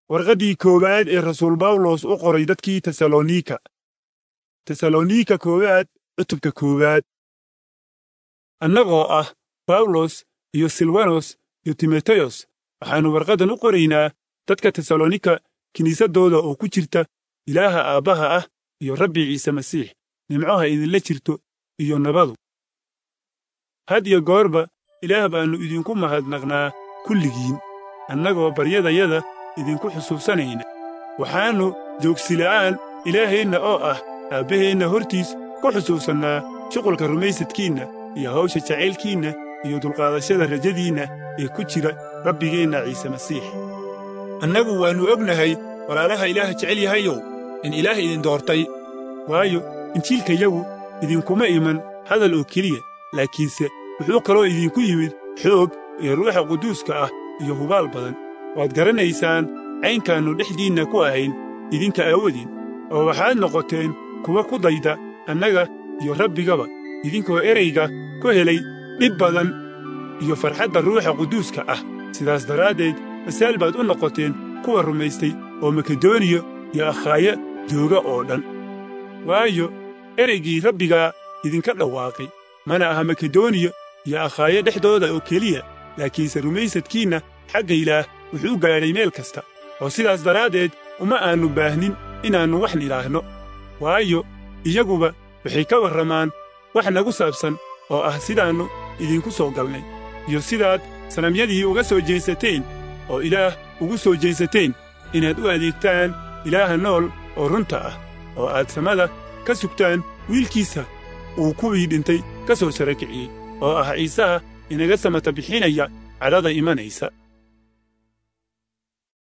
warqaddii koowaad ee rasuul bawlos u qoray dadkii tesalonika tesalonika koowaad cutubka koowaad annagoo ah bawlos iyo silwanos iyo timoteyos waxaannu warqaddan u qoraynaa dadka tesalonika kiniisaddooda oo ku jirta ilaaha aabbaha ah iyo rabbi ciise masiix nimcoha idinla jirto iyo nabadu had iyo goorba ilaah baannu idinku mahadnaqnaa kulligiin annagoo baryadayada idinku xusuusanayna waxaannu joogsila'aan ilaaheenna oo ah aabbaheenna hortiis ku xusuusannaa shuqulka rumaysadkiinna iyo hawsha jacaylkiinna iyo dulqaadashada rajadiinna ee ku jira rabbigeenna ciise masiix annagu waannu ognahay walaalaha ilaah jecel yahayow in ilaah idin doortay waayo injiilkayagu idinkuma iman hadal oo keliya laakiinse wuxuu kaloo idinku yimid xoog iyo ruuxa quduuska ah iyo hubaal badan waad garanaysaan caynkaannu dhexdiinna ku ahayn idinka aawadin oo waxaad noqoteen kuwa ku dayda annaga iyo rabbigaba idinkoo erayga ku helay dhib badan iyo farxadda ruuxa quduuska ah sidaas daraaddeed masaal baad u noqoteen kuwa rumaystay oo makedoniya iyo akhaaya jooga oo dhan waayo ereygii rabbigaa idinka dhawaaqay mana aha makedoniya iyo akhaayo dhexdooda oo keliya laakiinse rumaysadkiinna xagga ilaah wuxuu gaadhay meel kasta oo sidaas daraaddeed uma aannu baahnin inaannu wax nidhaahno waayo iyaguba waxay ka warramaan wax nagu saabsan oo ah sidaannu idinku soo galnay iyo sidaad sanamyadii uga soo jeesateen oo ilaah ugu soo jeesateen inaad u adeegtaan ilaaha nool oo runta ah oo aad samada ka sugtaan wiilkiisa uu kuwii dhintay ka soo sara kiciyey oo ah ciisaha inaga samata bixinaya cadhada imanaysa